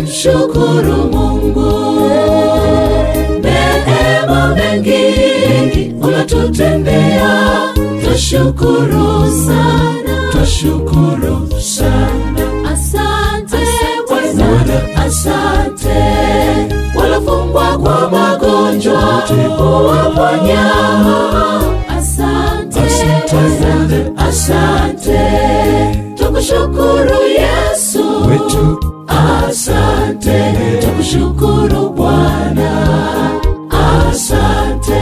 kumshukuru Mungu. Neema mengi unatutendea, twashukuru sana, twashukuru sana. Asante Bwana, asante. Walofungwa kwa magonjwa uwaponya. Asante Bwana, asante. Tukushukuru Yesu wetu Asante, tukushukuru Bwana. Asante.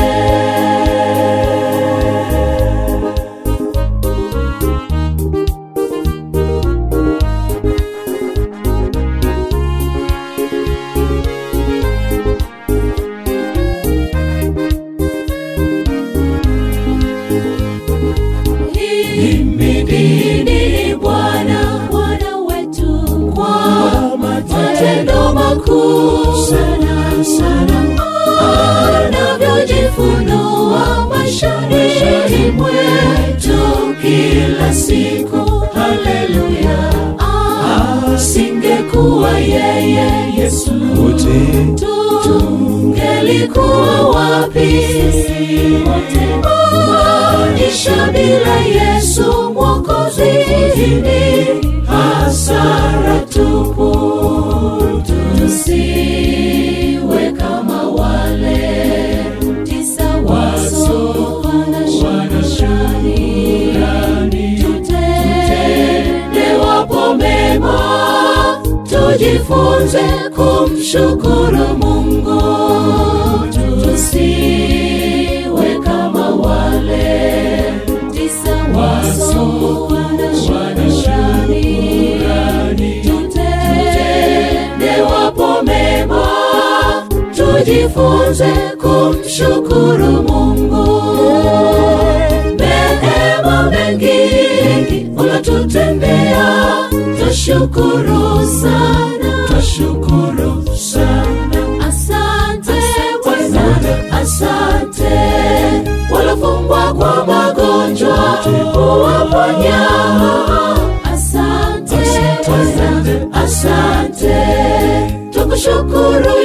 Himidini Bwana, Bwana wetu kwa matendo makuu sana sana, anavyojifunua maishani mwetu kila siku. Haleluya! Asingekuwa yeye Yesu, wote tungelikuwa wapi wote? Maisha bila Yesu Mwokozi ni hasara tupu. Tusiwe kama wale tisa wasoana shukrani, tutende wapo mema, tujifunze kumshukuru Mungu. Tusiwe kama wale tisa wasoana shukrani, tutende wapo mema, tujifunze kumshukuru Mungu. Neema mengi unatutendea, twashukuru sana, twashukuru sana. Asante Bwana, asante. Walofungwa kwa magonjwa uwaponya. Asante Bwana, asante. Tukushukuru